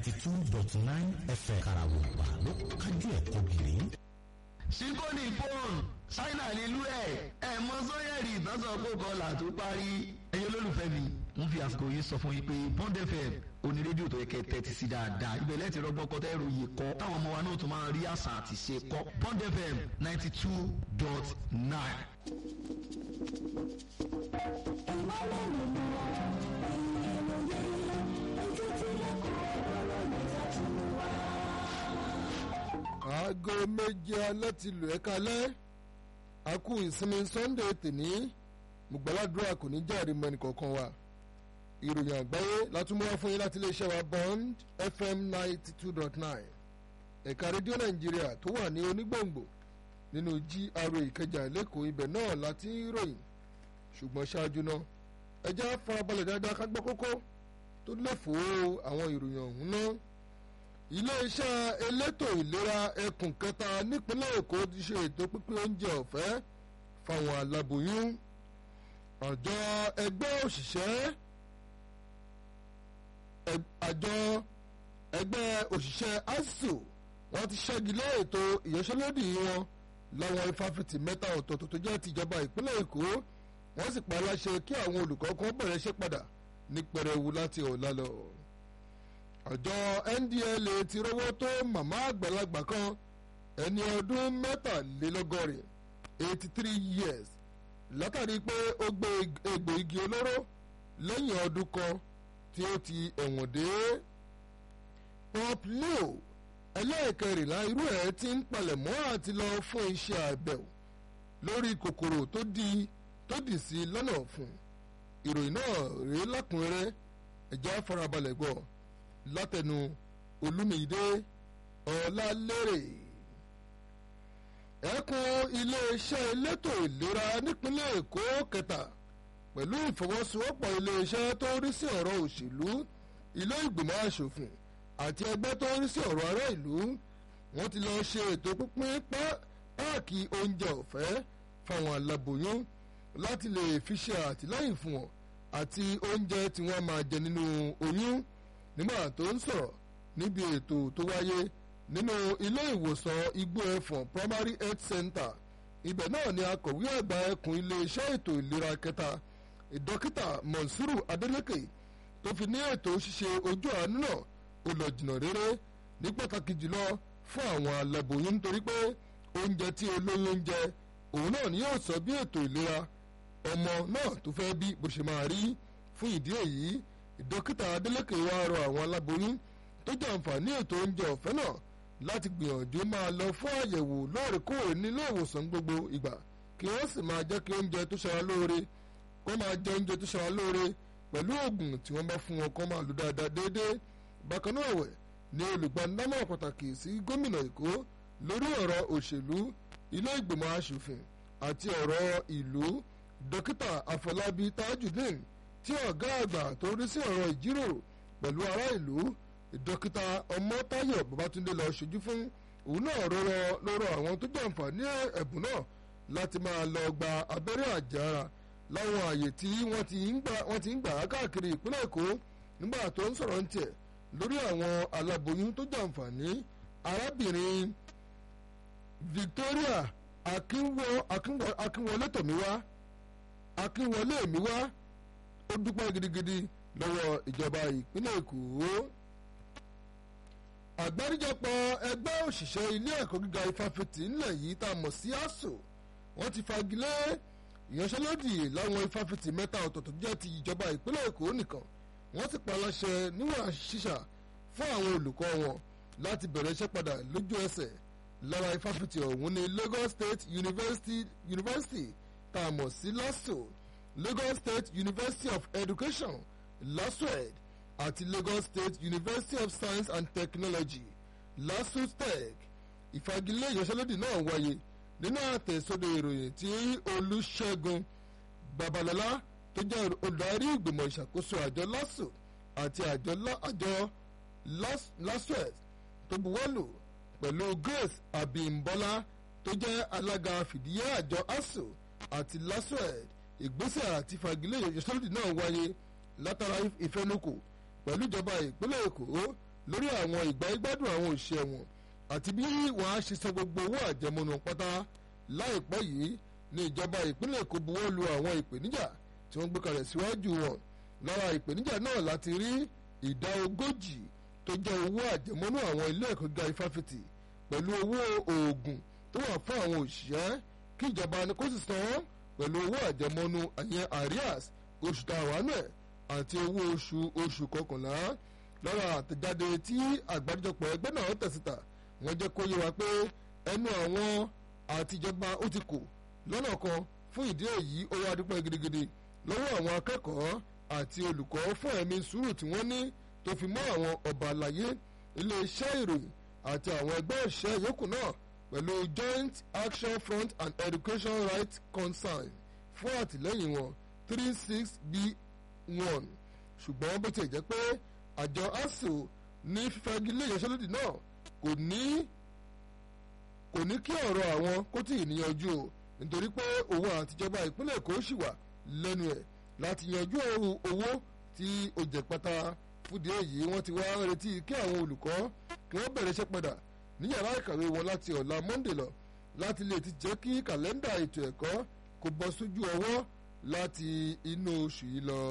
ninety two dot nine fm karawupa ló kájú ẹ̀ kọ́gìrì. sífóònì fóònù ṣáínà nílùú ẹ̀ ẹ̀ mọ sọ́yẹ̀rì ìtọ́sọ̀ kó kọlà tó parí ẹ̀yin olólùfẹ́ mi ń fi àsìkò yìí sọ fún yín pé Bond FM oní rédíò tó yẹ kẹ́ tẹ́tí sí dáadáa ibẹ̀ lẹ́tì rọgbọ́n kọ́ tẹ́rù yìí kọ́ táwọn ọmọ wa náà tún máa rí àṣà àti ṣe kọ́ Bond FM ninety two dot nine. aago méje alẹ́ ti lù ẹ́ kalẹ́ a kú ìsinmi sunday tèní mùgbàládùra kò ní jáde mọ́ ẹnìkọ̀ọ̀kan wa ìròyìn àgbáyé látúmọ̀ fún yín láti iléeṣẹ́ wa bond fm ninety two dot nine ẹ̀ka rédíò nàìjíríà tó wà ní onígbòǹgbò nínú gra ìkẹjà lẹ́kọ̀ọ́ ibẹ̀ náà láti ń ròyìn ṣùgbọ́n ṣáájú náà ẹjẹ́ farabalẹ̀ dáadáa ká gbọ́ kókó tó lẹ́fọ̀ọ́ àwọn ìròyìn ọ̀hún náà iléeṣẹ́ elétò ìlera ẹkùn kẹta nípínlẹ̀ èkó ti ṣe ètò pínpín oúnjẹ ọ̀fẹ́ fáwọn aláboyún àjọ ẹgbẹ́ òṣìṣẹ́ àjọ ẹgbẹ́ òṣìṣẹ́ asuu wọ́n ti ṣẹ́gi lé ètò ìyanṣẹ́lódì wọn láwọn ifáfitì mẹ́ta ọ̀tọ̀ọ̀tọ̀ tó jẹ́ tìjọba ìpínlẹ̀ èkó wọ́n sì pa aláṣẹ kí àwọn olùkọ́ kan bẹ̀rẹ̀ ṣe padà ní pẹrẹwu láti ọ̀la lọ àjọ ndla ti rówó tó màmá àgbàlagbà kan ẹni ọdún mẹ́tàlélọ́gọ́rin eighty three years látàrí pé ó gbé egbò igi olóró lẹ́yìn ọdún kan tí ó ti ẹ̀wọ̀n dé. pop leo ẹlẹ́ẹ̀kẹrìnlá irú ẹ̀ ti ń palẹ̀mọ́ àti lọ fún iṣẹ́ àbẹ̀wò lórí kòkòrò tó di tó dì sí lọ́nà fún ìròyìn náà rèé lákùnrẹ́rẹ́ ẹ̀já farabalẹ̀ gbọ́ látẹnu olúmídé ọlálérè ẹkùn iléeṣẹ́ elétò ìlera nípínlẹ̀ èkó kẹta pẹ̀lú ìfọwọ́sowọ́pọ̀ iléeṣẹ́ tó rí sí ọ̀rọ̀ òṣèlú ilé ìgbìmọ̀ asòfin àti ẹgbẹ́ tó rí sí ọ̀rọ̀ ará ìlú wọ́n ti lọ ṣe ètò pínpín páàkì oúnjẹ ọ̀fẹ́ fáwọn aláboyún láti lè fi ṣe àtìlẹ́yìn fún wọn àti oúnjẹ tí wọ́n máa jẹ nínú oyún nígbà tó ń sọ̀rọ̀ níbi ètò tó wáyé nínú ilé ìwòsàn igbó ẹ̀fọ̀n primary health center ibẹ̀ náà ni akọ̀wé àgbà ẹkùn iléeṣẹ́ ètò ìlera kẹta dókítà monsuru adeleke tó fi ní ètò ṣíṣe ojú àánú náà ó lọ jìnnà rere ní pàtàkì jùlọ fún àwọn aláboyún nítorí pé oúnjẹ tí olóyún ń jẹ òun náà ni yóò sọ bí ètò ìlera ọmọ náà tó fẹ́ bí bó ṣe máa rí fún ìdí èyí dókítà adeleke wá rọ àwọn aláboyún tó jẹ àǹfààní ètò oúnjẹ ọ̀fẹ́ náà láti gbìyànjú máa lọ fún àyẹ̀wò lóòrèkóòrè nílé ìwòsàn gbogbo ìgbà kí wọ́n sì máa jẹ́ kí oúnjẹ tó ṣara lóore kó máa jẹ oúnjẹ tó ṣara lóore pẹ̀lú oògùn tí wọ́n bá fún wọn kó máa lò dáadáa déédéé bákan náà wẹ̀ ni olùgbanámọ̀ pàtàkì sí gómìnà èkó lórí ọ̀rọ̀ òṣèlú ilé ìgbìmọ̀ asòfin àti ọ̀rọ̀ ìlú dókítà àfọlábí tajudeen tí ọ̀gá àgbà tó rí sí ọ̀rọ̀ ìjíròrò pẹ̀lú ará ìlú dókítà ọmọtáyọ̀ babatunde lọ ṣojú fún òun náà rọrọ lọ́rọ̀ àwọn tó jàǹfààní ẹ̀bùn náà láti máa lọ gba abẹ́rẹ́ àjàrà láwọn àyè tí wọ́n ti ń gbà á káàkiri ìpínlẹ̀ èkó nígbà tó ń sọ̀rọ̀ ń tiẹ̀ lórí àwọn aláboyún tó jàǹfààní arábìnrin victoria akínwọlé tòmíwá akínwọlé mi wá ó dúpẹ́ gidigidi lọ́wọ́ ìjọba ìpínlẹ̀ èkó. àgbáríjọpọ̀ ẹgbẹ́ òṣìṣẹ́ ilé ẹ̀kọ́ gíga ifáfitì ńlẹ̀ yìí tá a mọ̀ sí ASUU wọ́n ti fagilé ìyanṣẹ́lódì láwọn ifáfitì mẹ́ta ọ̀tọ̀ọ̀tọ̀ jẹ́ ti ìjọba ìpínlẹ̀ èkó nìkan wọ́n sì pa láṣẹ níwọ̀n ṣíṣà fún àwọn olùkọ́ wọn láti bẹ̀rẹ̀ iṣẹ́ padà lójú ẹsẹ̀ lára ifáfitì ọ̀hún ní Lagos State University, University tá a mọ̀ sí LASU Lagos State University of Education LASUED àti Lagos State University of Science and Technology LASUTECH ìfagilé ìyanṣẹ́lódì náà wáyé nínú àtẹ̀sọ́dọ̀ ìròyìn tí Olúṣẹ́gun Babalọ́lá tó jẹ́ olùdarí ìgbìmọ̀ ìṣàkóso àjọ LASU àti àjọ LASUED tó buwọ́lù pẹ̀lú Grace Abimbola tó jẹ́ alága fìdíhé àjọ ASUU àti LASUED ìgbésẹ̀ àti fagilé ìyanṣẹ́lódì náà wáyé látara ìfẹnukò pẹ̀lú ìjọba ìpínlẹ̀ èkó lórí àwọn ìgbà ìgbádùn àwọn òṣìṣẹ́ wọn àti bí wọ́n á ṣe san gbogbo owó àjẹmọ́nú pátá láìpẹ́ yìí ní ìjọba ìpínlẹ̀ Èkó buwọ́ lu àwọn ìpèníjà tí wọ́n gbé kalẹ̀ síwájú wọn lára ìpèníjà náà láti rí ìdá ogójì tó jẹ́ owó àjẹmọ́nú àwọn ilé ẹ̀kọ́ gíga ifáfitì pẹ̀lú owó oògùn tó wà fún àwọn òṣìṣẹ́ kí ìjọba ni kó sì san wọ́n pẹ̀lú owó àjẹmọ́nú àyẹn arias oṣù táwọn náà àti owó oṣù oṣù kọkànlá lára àtẹ̀jáde tí àgbáríjọpọ̀ ẹgbẹ́ náà tẹ̀síta wọ́n jẹ́ kó yé wa pé ẹnu àwọn àtijọba ó ti kò lọ́nà kan fún ìdí èyí ó wá dúpẹ́ gidigidi lọ́wọ́ àwọn akẹ́kọ̀ọ́ àti olùkọ́ fún ẹ̀mí sùúrù tí wọ́n ní tó fi mọ́ àwọn ọba àlàyé iléeṣẹ́ ìròyìn àti àwọn ẹgbẹ́ òṣìṣẹ́ yòókù náà pẹ̀lú joint action front and education rights concern fún àtìlẹ́yìn wọn three six b one ṣùgbọ́n bó ti jẹ́ pé àjọ asuu ní fífagilé ìyanṣẹ́lódì náà kò ní kò ní kí ọ̀rọ̀ àwọn kó tì í níyanjú o nítorí pé owó àtijọba ìpínlẹ̀ èkó ṣì wà lẹ́nu ẹ̀ láti yanjú owó tí ó jẹ pátá fúdi èyí wọ́n ti wá retí kí àwọn olùkọ́ kí wọ́n bẹ̀rẹ̀ iṣẹ́ padà ní yàrá ìkàwé wọn láti ọ̀la monday lọ láti lè ti jẹ́ kí kàlẹ́ndà ètò ẹ̀kọ́ kó bọ́ sójú ọwọ́ láti inú oṣù yìí lọ.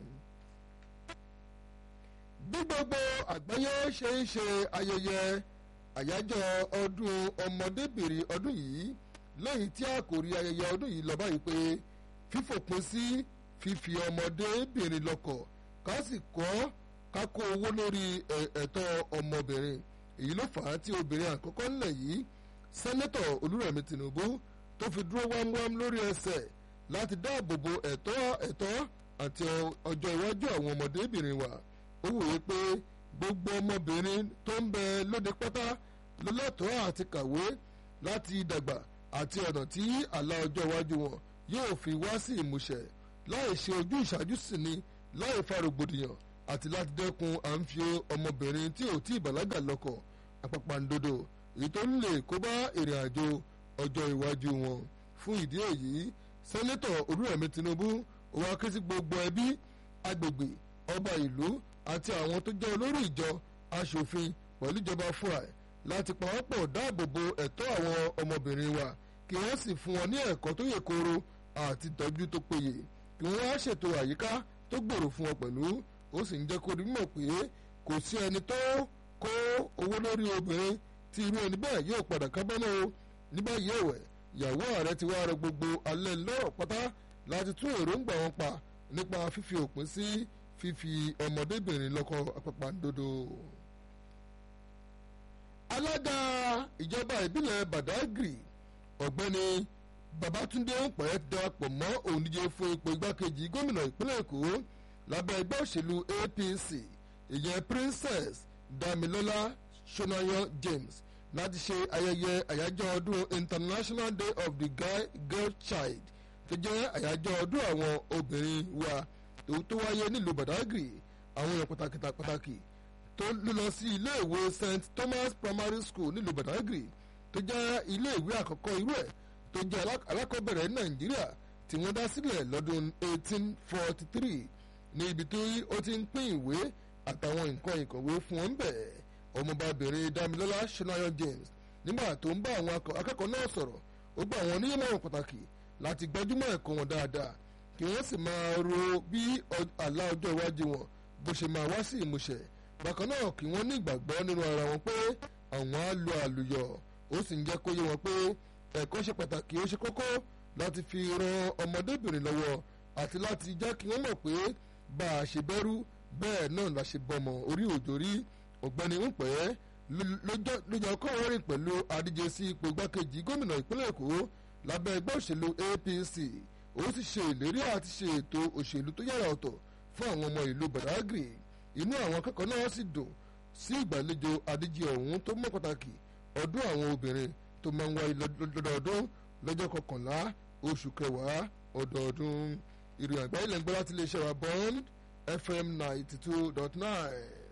bí gbogbo àgbáyé ṣe ń ṣe ayẹyẹ àyájọ́ ọdún ọmọdébìnrin ọdún yìí lẹ́yìn tí àkòrí ayẹyẹ ọdún yìí lọ báyìí pé fífòpin sí fífi ọmọdébìnrin lọ́kọ ká sì kọ́ ká kó owó lórí ẹ̀tọ́ ọmọbìnrin èyí ló fà á tí obìnrin àkọ́kọ́ ńlẹ̀ yìí sẹ́nẹ́tọ̀ olúrẹ̀mí tinubu tó fi dúró wámúwám lórí ẹsẹ̀ láti dáàbò bo ẹ̀tọ́ ẹ̀tọ́ àti ọjọ́ iwájú àwọn ọmọdébìnrin wa ó wòye pé gbogbo ọmọbìnrin tó ń bẹ lóde pátá ló lẹ́tọ̀ọ́ àti kàwé láti dàgbà àti ọ̀nà tí àlá ọjọ́ iwájú wọn yóò fi wá sí ìmúṣẹ láì ṣe ojú ìṣáájú sí ni láì fa rògbòdìyàn àti láti dẹ́kun à ń fi ọmọbìnrin tí ò tí ì bàlágà lọ́kọ àpàpàǹdodo èyí tó ń lè kó bá ìrìn àjò ọjọ́ iwájú wọn fún ìdí èyí sẹ́nẹ́tọ̀ olúrẹ̀mí tinubu òun akéésí gbogbo ẹbí agbègbè ọba ìlú àti àwọn tó jẹ́ olórí ìjọ aṣòfin pẹ̀lú ìjọba fúra ẹ̀ láti pawọ́pọ̀ dáàbò bo ẹ̀tọ́ àwọn ọmọbìnrin wa kí wọ́n sì fún wọn ní ẹ̀kọ́ tó yè kooro àti ìtọ́jú tó péye kí wọ́n á ṣètò àyíká tó gbòòrò fún wọn pẹ̀lú ó sì ń jẹ́ kó rí mọ̀ pé kò sí ẹni tó kó owó lórí obìnrin tí irú ẹni bẹ́ẹ̀ yóò padà kábọ́nà o ní báyìí ẹ̀wẹ̀ ìyàwó ààrẹ ti wá rọ gbogbo alẹ́ lọ́rọ̀ pátá láti tún èròǹgbà wọn pa nípa fífi òpin sí fífi ọmọdébìnrin lọ́kọ àpàpàǹdodo. alága ìjọba ìbílẹ̀ badagry ọ̀gbẹ́ni babatunde ọ̀pẹ́ darapọ̀ mọ́ òǹdíje fún ipò igbákejì gómìnà ìpínlẹ̀ èkó lábẹ́ ẹgbẹ́ òṣèlú apc ìyẹn princess damilola sonayan james láti ṣe ayẹyẹ àyájọ́ ọdún international day of the guy girl child tó jẹ́ àyájọ́ ọdún àwọn obìnrin wa tó tó wáyé nílùú badagry àwọn èèyàn pàtàkì pàtàkì tó lọ sí iléèwé st thomas primary school nílùú badagry tó jẹ́ iléèwé àkọ́kọ́ irú ẹ̀ tó jẹ́ alákọ̀ọ́bẹ̀rẹ̀ nàìjíríà tí wọ́n dá sílẹ̀ lọ́dún 1843 ní ibi tí ó ti ń pín ìwé àtàwọn nǹkan ìkọ̀wé fún wọn bẹ̀ ọmọbabìnrin damilọ́lá ṣọláyọ james nígbà tó ń bá àwọn akẹ́kọ̀ọ́ náà sọ̀rọ̀ ó gba àwọn oníyẹ̀mọ̀ràn pàtàkì láti gbájúmọ̀ ẹ̀kọ́ wọn dáadáa kí wọ́n sì máa ro bí àlá ọjọ́ iwájú wọn bó ṣe máa wá sí ìmúṣẹ bákan náà kí wọ́n ní ìgbàgbọ́ nínú ara wọn pé àwọn á lo àlùyọ̀ ó sì ń jẹ́ kó yé wọn pé ẹ̀kọ́ ṣe pàtàkì ó ṣe kókó láti fi ran ọmọdébìnrin lọ́wọ́ àti láti jẹ́ kí wọ́n mọ̀ pé bá a ṣe bẹ́rú bẹ́ẹ̀ náà la ṣe bọ́mọ orí òjò rí ọ̀gbẹ́ni ń pẹ́ lójó kọ́ wọ́n rìn pẹ̀lú adíje sí ipò igbákejì gómìnà ìpínlẹ̀ èkó lábẹ́ ẹgbẹ́ òṣèlú apc ó sì ṣe ìlérí àti ṣe ètò òṣèlú tó yára ọ̀tọ̀ fún àwọn ọmọ ìlú badagry inú àwọn akẹ́kọ̀ọ́ náà sì dùn sí ìgbàlejò adíje ọ̀hún tó mọ́ pàtàkì ọdún àwọn obìnrin tó máa ń wáyé lọ́dọọdún lọ́jọ́ kọkànlá oṣù kẹwàá ọdọọdún ìròyìn àgbáyé lẹ́gbẹ́ láti iléeṣẹ́ wa bond fm ninety two dot nine.